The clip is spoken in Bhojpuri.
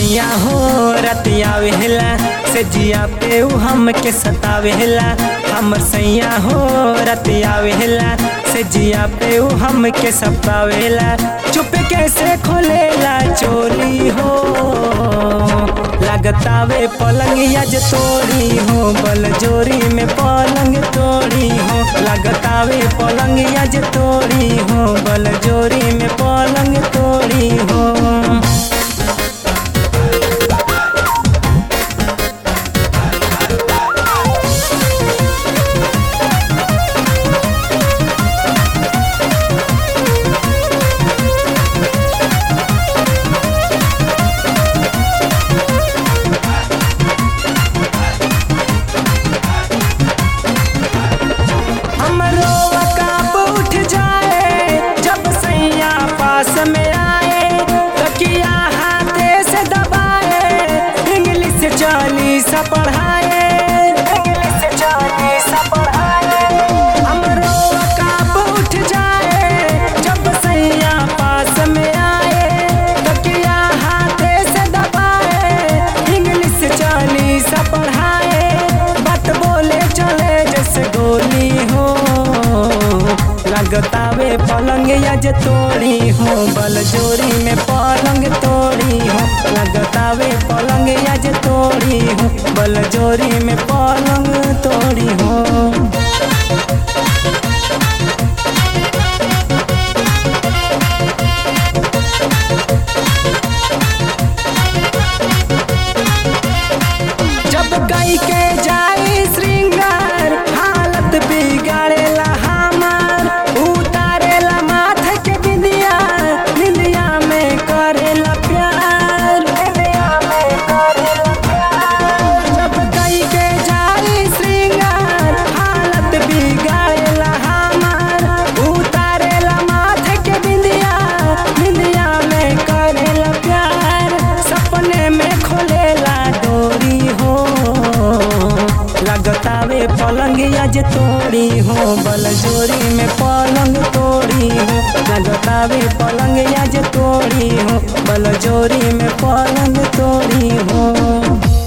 सैया हो रतिया वेला से जिया पे उ हमके सतावेला हमर सैया हो रतिया वेला से जिया पे उ हमके सतावेला चुप कैसे खोलेला चोरी हो लगतावे पलंग यज तोड़ी हो बल जोरी में पलंग तोड़ी हो लगतावे पलंग यज तोड़ी हो बल जोरी में पलंग तोड़ी हो हमरो काप उठ जाए जब सैया पास में आए तकिया हाथे से दबाए इंग्लिश चालीस पढ़ाए इंग्लिश चालीस पढ़ाए हमरो काप उठ जाए जब सैया पास में आए तकिया हाथे से दबाए इंग्लिश चालीस पढ़ाए बात बोले चले जैसे गोली हो लगतावे पलंग यज तोड़ी हो बल जोरी में पलंग तोड़ी हो लगतावे पलंग यज तोड़ी हो बल जोरी में पलंग तोड़ी हो जब गई के जाई श्रृंगार हालत बिगाड़ेला हमार उतारेला माथे के बिंदिया बिंदिया में करेला प्यार बिंदिया में करेला प्यार जब गई के जाई श्रृंगार हालत बिगाड़ेला हमार उतारेला माथे के बिंदिया बिंदिया में करेला प्यार सपने में खोलेला डोरी हो लगतावे पलंग यज तोड़ी हो बल जोरी में पलंग तोड़ी हो लगतावे पलंग यज तोड़ी हो बल जोरी में पलंग तोड़ी हो